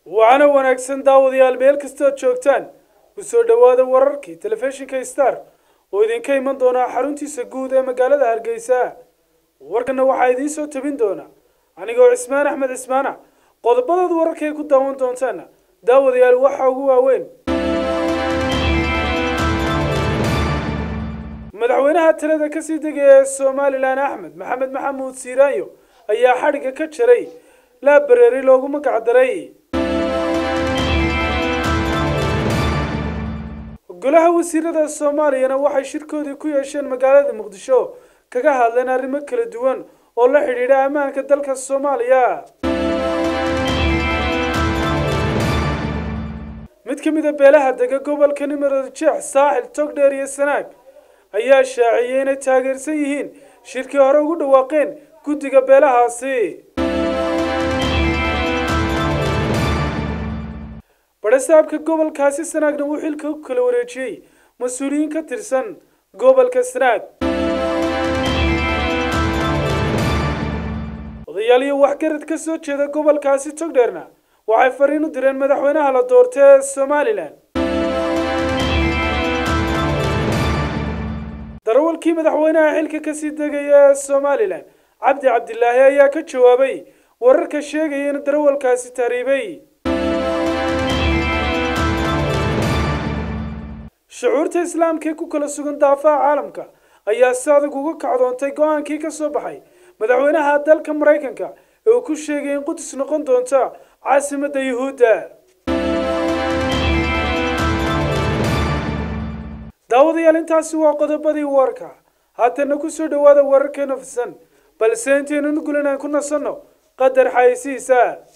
waxaana wanaagsan daawadayaal meel kastood joogtaan ku soo dhowaada wararkii telefishinka star oo idinka iman doonaa xaruntiisa guud ee magaalada hargeysa warkana waxaa idiin soo tabin doona anigoo cismaan axmed cismaana qodobadaad wararka ay ku daawan doontaana daawadayaal waxaa ugu waaweyn madaxweynaha talada kasii degaya ee somalilan axmed maxamed maxamuud siiraanyo ayaa xadhigga ka jaray laabareeri loogu magac daray golaha wasiirada soomaaliyana waxay shirkoodii ku yeesheen magaalada muqdisho kaga hadleen arrimo kala duwan oo la xidhiidha ammaanka dalka soomaaliya mid ka mid a beelaha dega gobolka nimarood jeex saaxil togdheer iyo sanaag ayaa shaaciyey inay taageersan yihiin shirkii hore ugu dhawaaqeen guddiga beelahaasi badhasaabka gobolkaasi sanaagna uu xilka u kala wareejiyey mas-uuliyiin ka tirsan gobolka sanaag odayaal iyo waxgarad ka soo jeeda gobolkaasi togdheerna waxay fariin u direen madaxweynaha la doortay ee somalilan darawalkii madaxweynaha xilka kasii degaya ee somalilan cabdi cabdilaahi ayaa ka jawaabay wararka sheegaya in darawalkaasi tahriibay shucuurta islaamka ee ku kala sugan daafaha caalamka ayaa si adag uga kacdoontay go-aankii ka soo baxay madaxweynaha dalka maraykanka ee uu ku sheegay in qudus noqon doonta caasimadda yuhuudda daawadayaal intaasi waa qodobadii warka haatana ku soo dhowaada wararkeena fisan balse intaynan gulan aan ku nasanno qadar xayeysiisa